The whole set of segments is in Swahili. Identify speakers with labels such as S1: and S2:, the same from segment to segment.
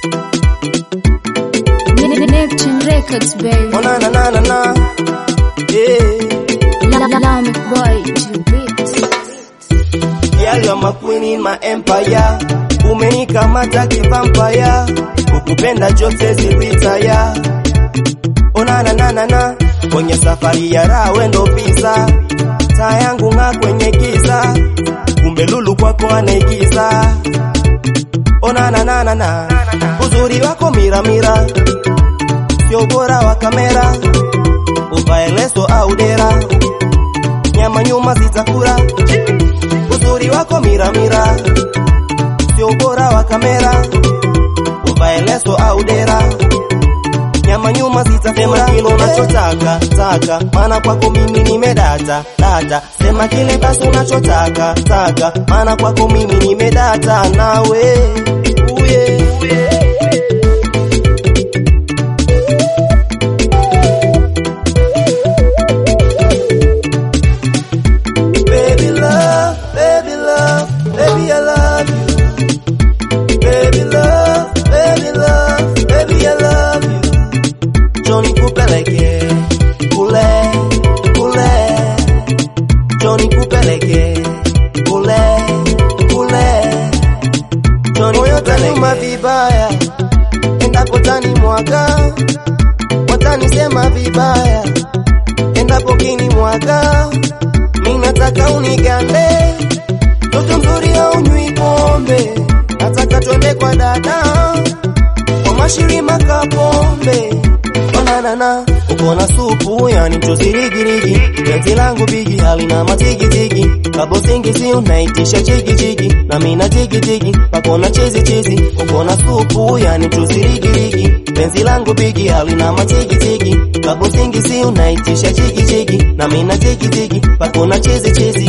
S1: Neptune Records, baby.
S2: Oh na na na na na. Yeah.
S1: Lamic boy, G-Beat.
S2: Girl, you're my queen in my empire. Umenikamata kivampire. Kukupenda jote ziritaya. Oh na na na na na. Kwenye safari ya raha wendo visa. Taa yangu ng'aa kwenye giza. Kumbe lulu kwako anaigiza. Oh na na na na na. Uzuri wako mira mira. Sio bora wa kamera. Uvae leso au dera. Nyama nyuma zitakula uzuri wako miramira, sio ubora wa kamera, uvae leso au dera, nyama nyuma zitasema kile unachotaka taka, maana kwako mimi nimedata data, sema kile basi unachotaka taka, maana kwako mimi nimedata nawe uye, uye. Baby love, baby love, baby I love you. Baby love, baby love, baby I love you. Johnny kupeleke kule kule, Johnny kupeleke kule kule, Johnny moyo tanuma vibaya, endapo tani mwaga, watanisema vibaya, endapo kini mwaga mi nataka unigande, mtoto mzuri haunywi pombe, nataka twende kwa dada kwa mashirima kapombe onanana uko na supu yani tuzirigirigi geti langu bigi halina matigitigi kabosingisi unaitisha jigijigi na mina jigijigi pakona chizichizi uko na supu yani tuzirigirigi penzi langu bigi halina matigitigi kabosingisi unaitisha jigijigi na mina jigijigi pakona chizichizi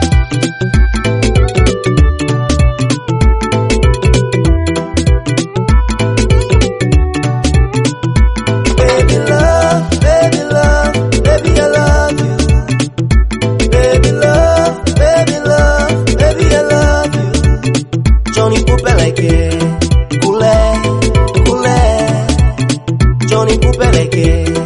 S2: Baby love, baby love, baby I love you. Baby love, baby love, baby I love you. Johnny kupeleke kule kule, Johnny kupeleke